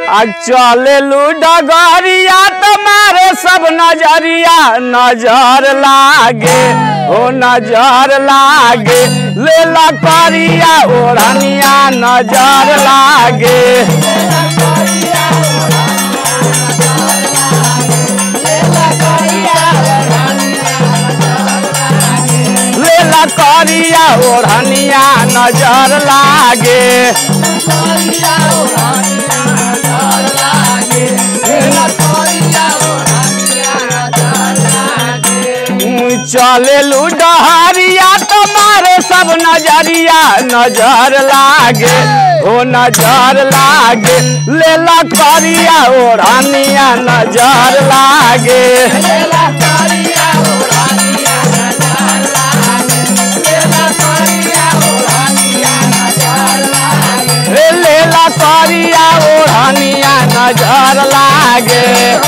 आ चले डगरिया तुम्हारे सब नजरिया नजर लागे ओ नजर लागे लेला करिया ओढ़निया नजर लागे लेला करिया ओढ़निया नजर लागे चले डहरिया तुम्हारे सब नजरिया नजर लागे ओ नजर लागे लेला करिया ओढ़निया नजर लागे ए लेला करिया ओढ़निया नजर लागे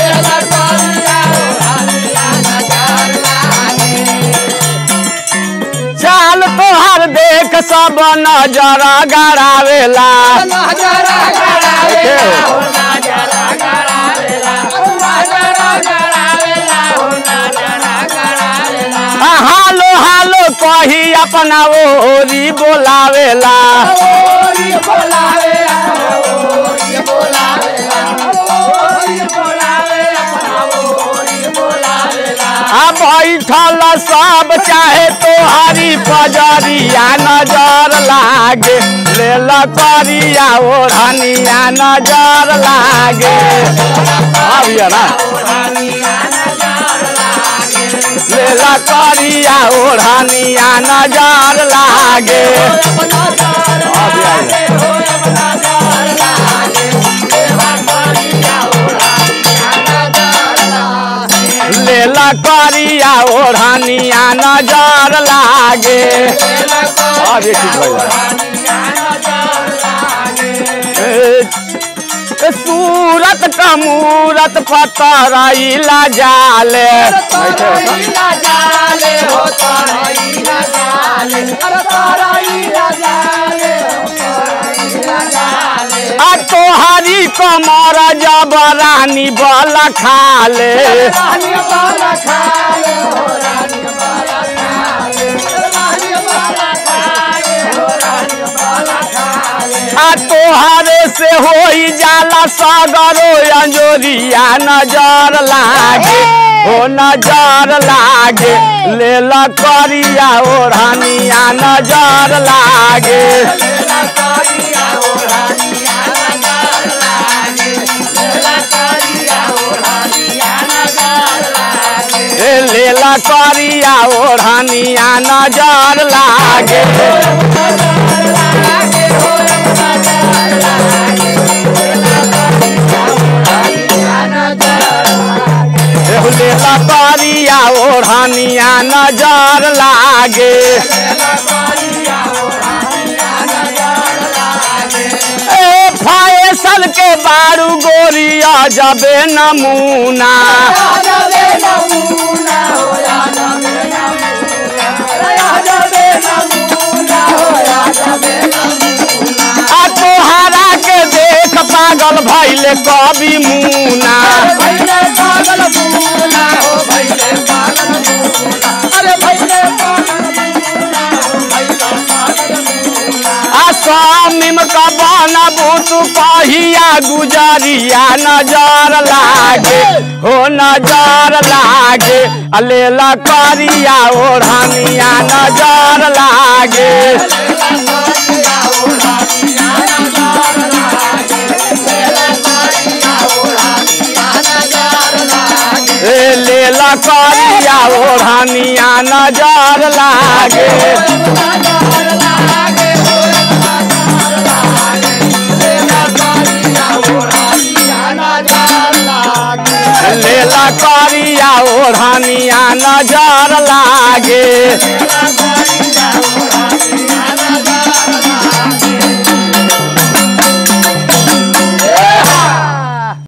चाल तोहर देख सब नजर गड़ावेला आ, हालो हालो कही अपना ओरी बोलावेला आ बैठल सब चाहे तोहरी पजरिया नजर लागे लेल करिया ओढ़निया नजर लागे अबिया ना लेल करिया ओढ़निया नजर लागे अबिया लेला करिया ओढ़निया नजर लागे अबे ठीक भइल सूरत का मूरत पतरैला जाले आ तोहरी कमर जबरानी बल खाले आ तोहरे से होई जाला सगरो अंजोरिया नजर लागे ओ नजर लागे लेल करिया ओढ़निया नजर लागे ए लेल करिया ओढ़निया नजर लागे एहो लेला करिया ओढ़निया नजर लागे ए फैसल के बारू गोरिया जबे नमूना आ तोहरा के देख पागल भैले कवि मुना आ स्वामिम का बनबू तू कहिया गुजरिया नजर लागे हो नजर लागे आ लेला करिया ओढ़निया नजर लागे ए लेला करिया ओढ़निया नजर लागे लेला करिया ओढ़निया नजर लागे